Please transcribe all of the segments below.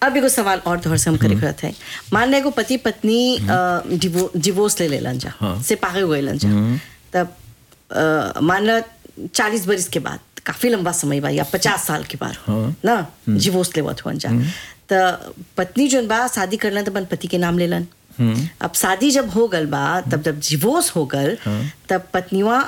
अब एगो सवाल और तोहर से हम करे रहत है मान ले एगो पति पत्नी डिवोर्स ले लेलन जा हाँ। से पागे गइलन जा तब अ, मान ल चालीस बरिस के बाद काफी लंबा समय बा या पचास साल के बाद हाँ। ना डिवोर्स लेवत हुअन जा त पत्नी जोन बा शादी करलन त अपन पति के नाम लेलन अब शादी जब हो गल बा तब जब डिवोर्स हो गल तब पत्नीवा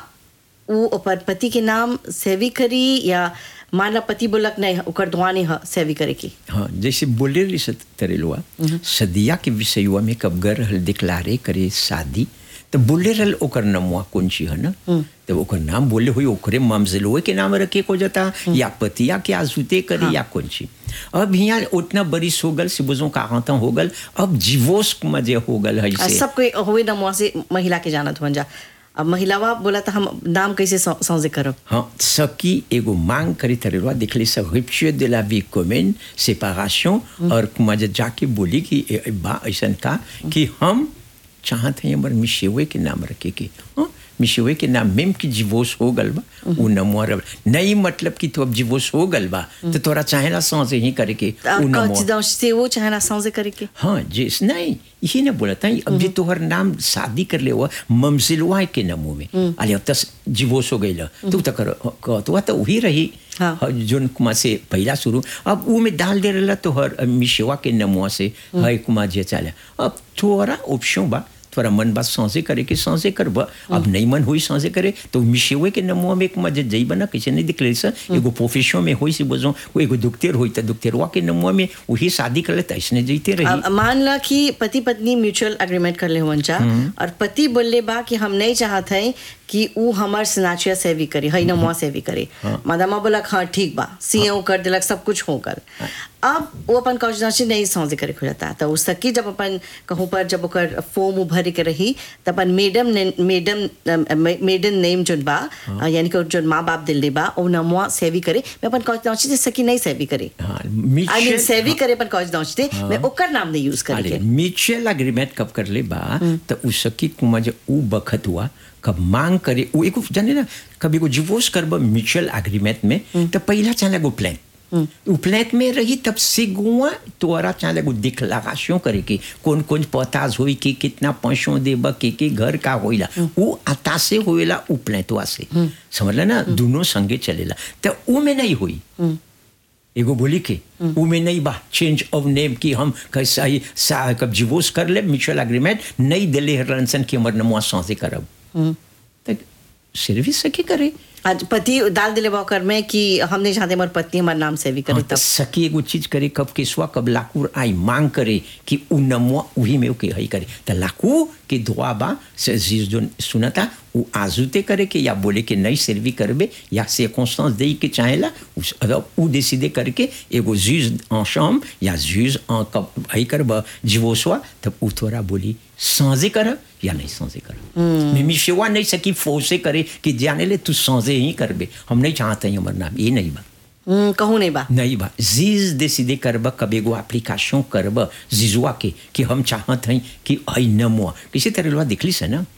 उ अपन पति के नाम सेवी करी या माना पति बोलक नहीं ओकर दुआ नहीं ह सेवी करे की हाँ जैसे बोले रही सत तरेलुआ सदिया के विषयवा में कब गर हल दिक्लारे करे शादी तो बोले रहल ओकर नमुआ कौन ची है ना तो ओकर नाम बोले हुई ओकरे ममजलुए के नाम रखे को जाता या पतिया के आजुते करे या कौन ची अब यहाँ उतना बरिस हो गल सिबुजों का हाथा हो गल अब जीवोस मजे हो गल है आ, से सब कोई हुए न मुआ से महिला के जानत हुअन जा अब महिलावा बोला था हम नाम कैसे सौ- सौजे करब हाँ सकी एगो मांग करे तरेवा देखले सब rupture de la vie commune séparation और कुमार जाके बोली कि ए- ए बा ऐसा का कि हम चाहते हैं हमारे मिशेवे के नाम रखे के हाँ मिशेवे के नाम मेम की डिवोर्स हो गल बा उ नमुआ रब नहीं मतलब कि तो अब डिवोर्स हो गल बा तो तोरा चाहेला सांसे ही करे के उ नमुआ से वो चाहे ना सौजे करे के हाँ जिस नहीं यही ना बोला था अब जी तोहर नाम शादी कर ले हुआ ममसिलवा के नमो में अरे अब तस जीवोस हो गई तू तो कर तो तो वही रही हाँ। हाँ, जोन कुमार से पहला शुरू अब वो में डाल दे रहा तो हर मिशेवा के नमुआ से है कुमार जे चाले अब थोड़ा ऑप्शन बा थोड़ा मन बात सांसे करे के सांसे कर बा अब नहीं मन हुई सांसे करे तो मिशेवे के नमुआ में कुमार जे जई बना कैसे नहीं दिखले सा एगो प्रोफेशन में होई से बोझो वो एगो दुखतेर होई तो दुखतेरवा के नमुआ में वही शादी कर ले तो ऐसने जईते रही अब मान ला कि पति पत्नी म्यूचुअल एग्रीमेंट कर ले हुअन जा और पति बोले बा कि हम नहीं चाहत हैं कि उ हमार स्नाचिया सेवी करे हई नमुआ सेवी करे मादामा बोलक हाँ ठीक बा सीएओ कर दिलक सब कुछ हो गल अब वो अपन कौशनाची नहीं सौजे करे हो जाता तो उस सकी जब अपन कहूँ पर जब ओकर फॉर्म उभर के रही तब अपन मेडम ने मेडम मेडन नेम जोन बा यानी कि जोन माँ बाप दिल बा ओ नमुआ सेवी करे मैं अपन कौशनाची से सकी नहीं सेवी करे हाँ आई मीन म्यूचुअल सेवी करे अपन कौशनाची मैं ओकर नाम नहीं यूज करे अरे म्यूचुअल एग्रीमेंट कब कर ले बा तो उसकी कुमा जो उ बखत हुआ कब मांग करे वो एगो जाने ना कभी एगो डिवोर्स करब म्यूचुअल एग्रीमेंट में तो पहला चला एगो प्लान उ प्लान में रही तब से गुआ तोरा चाहे एगो डिक्लारेशन करे के कौन कौन पताज होई के कितना पैसों देब के के घर का होइला उ आता से होइला उ प्लान से समझला ना दोनों संगे चलेला तो उ में नहीं हुई एगो बोली के उ में नहीं बा चेंज ऑफ नेम की हम कैसा ही सा कब डिवोर्स कर ले म्यूचुअल एग्रीमेंट नहीं दिले हरसन की हमर नमुआ सांसे करब तक सर्विस सके करे आज पति डाल दिले बॉकर में कि हम नहीं चाहते हमारी पत्नी हमारा नाम सेवी करे हाँ, तो तब सकी एगो चीज करे कब केसवा कब लाकूर आई मांग करे कि उ नमुआ उही में ओके हई करे तो लाकू के दुआ बा से जीज जो सुनता उ आजुते करे के या बोले के नहीं सर्वी करबे या से कॉन्स्टेंस दे के चाहेला उस अगर उ डिसीडे करके एगो जीज en chambre या जीज en कब हई करब जीवोसवा तब उ थोड़ा बोली सांजे कर या नहीं सांजे कर मैं मिशेवा नहीं सकी फोर्से करे कि जाने ले तू सांजे ही करबे हम नहीं चाहते हैं हमर नाम ये नहीं बा हम्म, कहूँ नहीं बा नहीं बा जीज डिसीडे करब कब एगो एप्लीकेशन करब जीजुआ के कि हम चाहत हैं कि हई नमुआ किसी तरह लोहा दिखली से ना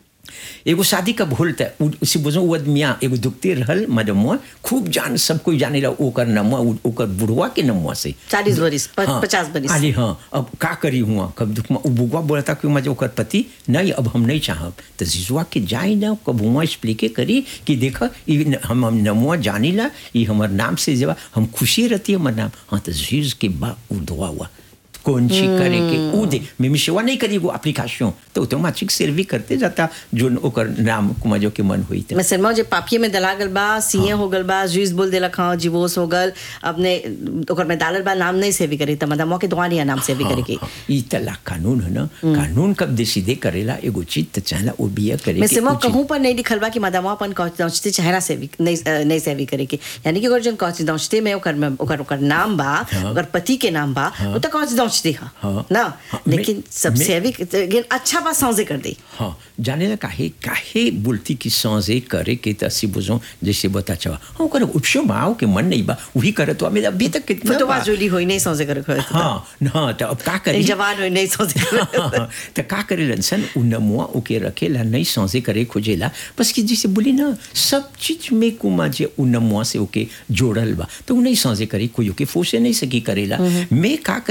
एगो शादी कब होल त उ- उसी बुझो वो आदमिया एगो दुखते रहल मदमुआ खूब जान सब कोई जाने ला ओकर नमुआ उ- ओकर बुढ़वा के नमुआ से चालीस बरिस प- हाँ, पचास बरिस अरे हाँ अब का करी हुआ कब दुख में बुगवा बोलता कि मजे ओकर पति नहीं अब हम नहीं चाहब तो जीजुआ के जाई ना कब हुआ एक्सप्लिके करी कि देख ई न- हम हम नमुआ जानी ला ये हमार नाम से जब हम खुशी रहती है हमार नाम हाँ तो जीज के बा उ दुआ हुआ कौन सी करे के उ दे मैं मिशवा नहीं करी वो एप्लीकेशन तो ऑटोमेटिक सर्वी करते जाता जो ओकर नाम कुमाजो के मन हुई मैं सरमा जे पापिये में दला गल बा सीए हो गल बा जुइस बोल देला हाँ जीवोस हो गल अपने ओकर में डालल बा नाम नहीं सेवी करे त मदा मौके दुआ नहीं नाम सेवी करे के ई तला कानून है ना कानून कब डिसीडे करेला एगो चीज तो चाहला वो बिया करे मैं के सिर्फ उ चीज- कहूँ पर नहीं लिखल बा कि मदामा अपन कौचते चेहरा सेवी नहीं अ, नहीं सेवी करे के यानी कि ओकर जन कौचते में ओकर में ओकर ओकर नाम बा ओकर पति के नाम बा वो तो कौचते हा हाँ। ना हाँ, मैं- लेकिन सब मैं- सेवी लेकिन अच्छा बा सौजे कर दे हाँ जाने ला काहे काहे बोलती कि सांसे करे के तसी बुझो जैसे बता चावा हाँ ओकर उपशो बाओ के मन नहीं बा वही करे तो हमें अभी तक कितना फटवा बा? जोली होई नहीं सौजे करे खोए हाँ हाँ तो अब का करी जवान होई नहीं सौजे करे तो का करे लनसन उ नमुआ ओके रखेला नहीं सांसे करे खोजेला बस कि जैसे बोली ना सब चीज में कुमा जे उ नमुआ से ओके जोड़ल बा तो उ नहीं सांसे करे कोई ओके फोसे नहीं सकी करेला मैं का करे